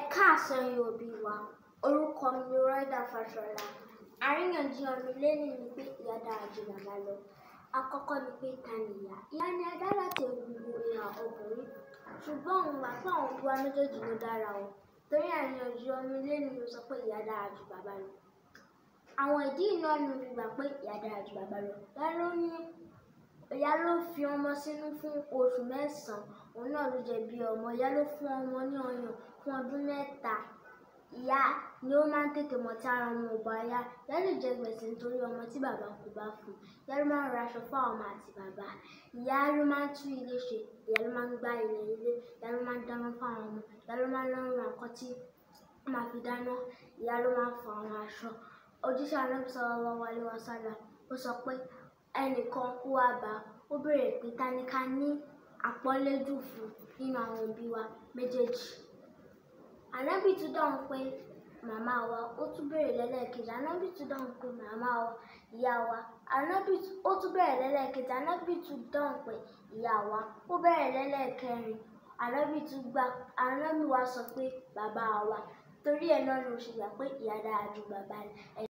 káàsán yín òbí wa orúkọ mi ni Rọ́ídà Fáṣọlá àríyànjiyàn mi lẹ́yìn ni pé ìyá dára ju bàbá lọ àkọ́kọ́ ni pé ta ni ìyá ìyá ni a dá láti egungun ìhà ọkùnrin ṣùgbọ́n òun gbà pé àwọn òbí wa méjèèjì ló dára o torí àríyànjiyàn mi lẹ́yìn ló sọ pé ìyá dára ju bàbá lọ àwọn ìdí iná ni mo fi gbà pé ìyá dára ju bàbá lọ ìyá ló ní ìyá ló fi ọmọ sínú fún oṣù mẹ́sàn-án òun náà ló jẹ bí ọmọ ìyá ló fún ọmọ ní ọyàn fún ọdún mẹ́ta ìyá ni ó máa ń tètè mọ̀ tí ara ọmọ ò bá yá ìyá lè jẹ gbèsè nítorí ọmọ tí bàbá kò bá fún ìyá ló máa ń ra aṣọ fún àwọn ọmọ àti bàbá ìyá ló máa ń tún ilé ṣe ìyá ló máa ń gbá ilẹ̀ ilé ìyá ló máa ń dáná fún àwọn ọmọ ìyá ló máa ń lọ ra nǹkan tí wọ́n máa fi dáná ìyá ló máa ń fọ àwọn aṣọ ojúṣe anábì sallallahu alaihi wasallam ó sọ pé ẹnìkan kú wá bá ó béèrè pé ta ni ká ní àpọ́nlé jù fún nínú àwọn òbí wa méjèèjì ànábì tún dáhùn pé màmá wa ó tún béèrè lẹ́lẹ́kejì ànábì tún dáhùn pé màmá wa ìyá wa ànábì ó tún béèrè lẹ́lẹ́kejì ànábì tún dáhùn pé ìyá wa ó béèrè lẹ́lẹ́kẹrin ànábì tún gbà ànábì wa sọ pé bàbá wa torí ẹ̀ náà ló ṣe gbà pé ìyá dára ju bàbá lọ.